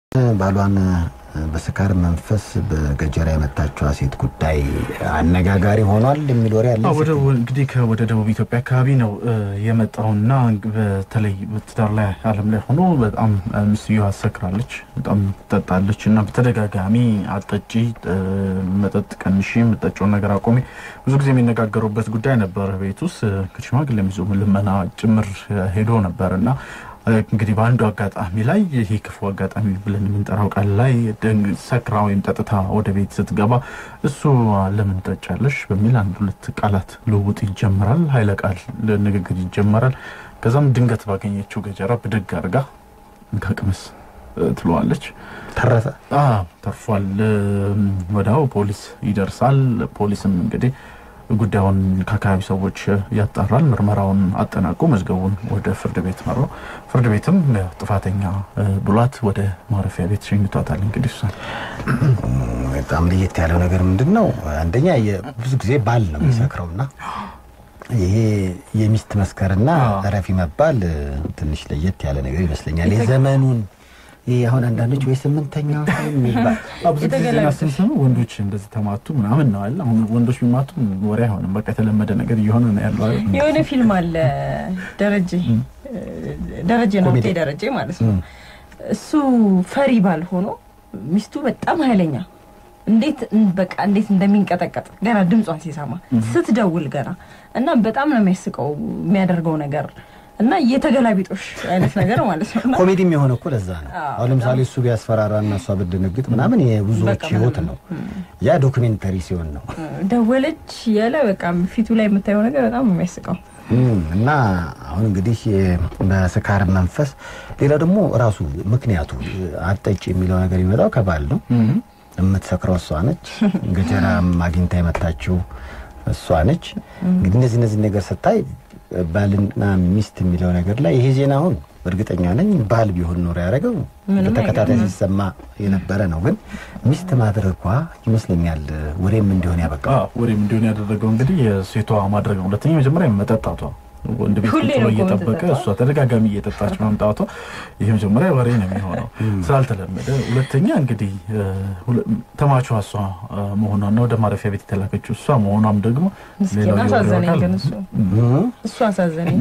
ባሏን በስካር መንፈስ በገጀራ የመታችዋ ሴት ጉዳይ አነጋጋሪ ሆኗል የሚል ወሬ አለ። ወደ እንግዲህ ወደ ደቡብ ኢትዮጵያ አካባቢ ነው የመጣውና በተለይ በትዳር ላይ ዓለም ላይ ሆኖ በጣም ሚስትየዋ አሰክራለች፣ በጣም ትጠጣለች እና በተደጋጋሚ አጠጪ፣ መጠጥ ቀንሺ፣ የምጠጪውን ነገር አቆሚ ብዙ ጊዜ የሚነጋገሩበት ጉዳይ ነበር። ቤት ውስጥ ከሽማግሌ ይዞ ልመና ጭምር ሄዶ ነበር እና እንግዲህ በአንዱ አጋጣሚ ላይ ይሄ ክፉ አጋጣሚ ብለን የምንጠራው ቃል ላይ ሰክራ ወይም ጠጥታ ወደ ቤት ስትገባ እሱ ለምን ጠጫለሽ በሚል አንድ ሁለት ቃላት ልውውጥ ይጀመራል። ኃይለ ቃል ንግግር ይጀመራል። ከዛም ድንገት ባገኘችው ገጀራ ብድግ አድርጋ እንካቅምስ ትለዋለች። ተረፈ ተርፏል። ወዲያው ፖሊስ ይደርሳል። ፖሊስም እንግዲህ ጉዳዩን ከአካባቢ ሰዎች ያጣራል። ምርመራውን አጠናቆ መዝገቡን ወደ ፍርድ ቤት መራው። ፍርድ ቤትም ጥፋተኛ ብሏት ወደ ማረፊያ ቤት ሸኝቷታል። እንግዲህ እሷን በጣም ለየት ያለው ነገር ምንድን ነው? አንደኛ ብዙ ጊዜ ባል ነው የሚሰክረውና ይሄ የሚስት መስከርና እረፊ መባል ትንሽ ለየት ያለ ነገር ይመስለኛል። የዘመኑን ይህ አሁን አንዳንዶች ወይ ስምንተኛው የሚባል ብዙ ጊዜ ዜና ስንሰማ ወንዶች እንደዚህ ተማቱ ምናምን ነው አለ። አሁን ወንዶች ቢማቱ ወሬ አይሆንም፣ በቃ የተለመደ ነገር እየሆነ ነው ያለው። የሆነ ፊልም አለ ደረጀ ደረጀ ነው ደረጀ ማለት ነው። እሱ ፈሪ ባል ሆኖ ሚስቱ በጣም ኃይለኛ እንዴት በቃ እንዴት እንደሚንቀጠቀጥ ገና ድምጿን ሲሰማ ስትደውል ገና እና በጣም ነው የሚያስቀው የሚያደርገው ነገር እና የተገላቢጦሽ አይነት ነገር ማለት ነው። ኮሜዲም የሆነ እኮ ለዛ ነው። አሁን ለምሳሌ እሱ ቢያስፈራራ እና እሷ ብትደነግጥ ምናምን የብዙዎች ህይወት ነው። ያ ዶክሜንተሪ ሲሆን ነው። ደወለች ያለ በቃ ፊቱ ላይ የምታየው ነገር በጣም ነው የሚያስቀው። እና አሁን እንግዲህ በስካር መንፈስ፣ ሌላው ደግሞ ራሱ ምክንያቱ አጠጭ የሚለው ነገር የሚመጣው ከባል ነው። የምትሰክረው እሷ ነች። ገጀራም አግኝታ የመታችው እሷ ነች። እንግዲህ እነዚህ እነዚህ ነገር ስታይ ባልና ሚስት የሚለው ነገር ላይ ይሄ ዜና አሁን እርግጠኛ ነኝ ባል ቢሆን ኖሮ ያደረገው በተከታታይ ሲሰማ የነበረ ነው። ግን ሚስት ማድረጓ ይመስለኛል ወሬም እንዲሆን ያበቃው። ወሬም እንዲሆን ያደረገው እንግዲህ የሴቷ ማድረግ ነው። ሁለተኛ መጀመሪያ መጠጣቷ ወንድ ቤት ቁጭ ብሎ እየጠበቀ እሷ ተደጋጋሚ እየጠጣች መምጣቷ ይሄ መጀመሪያ ወሬ ነው የሚሆነው ስላልተለመደ። ሁለተኛ እንግዲህ ተማቿ እሷ መሆኗና ወደ ማረፊያ ቤት የተላከችው እሷ መሆኗም ደግሞ አሳዘነኝ። ግን እሱ እሱ አሳዘነኝ።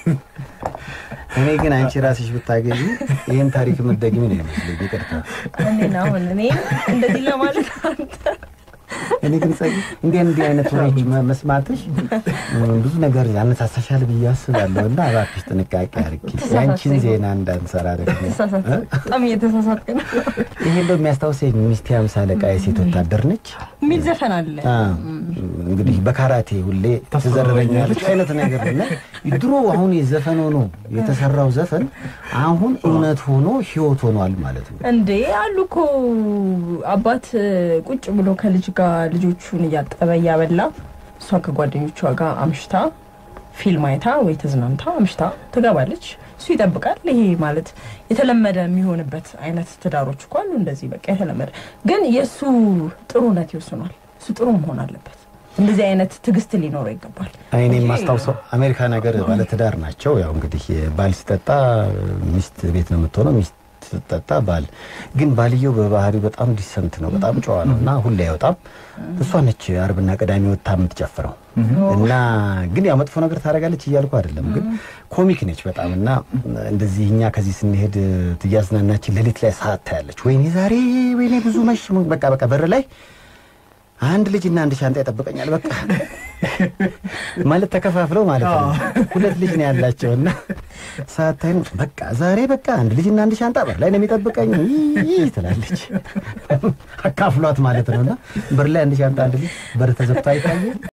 እኔ ግን አንቺ ራስሽ ብታገዢ ይህን ታሪክ የምትደግሚ ነው ይመስለኝ። ይቅርታ እኔ አሁን እኔ እንደዚህ ለማለት አንተ እኔ ግን ጸጊ እንዲህ እንዲህ አይነት ወሬዎች መስማትሽ ብዙ ነገር ያነሳሳሻል ብዬ አስባለሁ እና እባክሽ ጥንቃቄ አድርጊ። ያንቺን ዜና እንዳንሰራ ደግሞ በጣም እየተሳሳትክ ነው። ይሄ እንደው የሚያስታውሰኝ ሚስቴ ሃምሳ አለቃ የሴት ወታደር ነች የሚል ዘፈን አለ። እንግዲህ በካራቴ ሁሌ ትዘረረኛለች አይነት ነገር እና ድሮ አሁን የዘፈን ሆኖ የተሰራው ዘፈን አሁን እውነት ሆኖ ህይወት ሆኗል ማለት ነው። እንዴ አሉ እኮ አባት ቁጭ ብሎ ከልጅ ጋር ልጆቹን እያጠበ እያበላ እሷ ከጓደኞቿ ጋር አምሽታ ፊልም አይታ ወይ ተዝናንታ አምሽታ ትገባለች። እሱ ይጠብቃል። ይሄ ማለት የተለመደ የሚሆንበት አይነት ትዳሮች እኮ አሉ። እንደዚህ በቃ የተለመደ ግን የእሱ ጥሩነት ይወስኗል። እሱ ጥሩ መሆን አለበት። እንደዚህ አይነት ትዕግስት ሊኖረው ይገባል። እኔ የማስታውሰው አሜሪካ ነገር ባለትዳር ናቸው። ያው እንግዲህ ባል ሲጠጣ ሚስት ቤት ነው የምትሆነው ሚስት ስትጠጣ ባል ግን ባልየው በባህሪው በጣም ዲሰንት ነው፣ በጣም ጨዋ ነው እና ሁሌ አይወጣም። እሷ ነች አርብና ቅዳሜ ወጥታ የምትጨፍረው እና ግን ያው መጥፎ ነገር ታደርጋለች እያልኩ አይደለም፣ ግን ኮሚክ ነች በጣም እና እንደዚህ እኛ ከዚህ ስንሄድ ትያዝናናችን ሌሊት ላይ ሰዓት ታያለች። ወይኔ ዛሬ ወይኔ ብዙ መሽ በቃ በቃ በር ላይ አንድ ልጅ እና አንድ ሻንጣ ይጠብቀኛል። በቃ ማለት ተከፋፍለው ማለት ነው። ሁለት ልጅ ነው ያላቸው እና ሳታይም በቃ ዛሬ በቃ አንድ ልጅ እና አንድ ሻንጣ በር ላይ ነው የሚጠብቀኝ ትላለች። አካፍሏት ማለት ነው እና በር ላይ አንድ ሻንጣ አንድ ልጅ በር ተዘግቶ አይታየም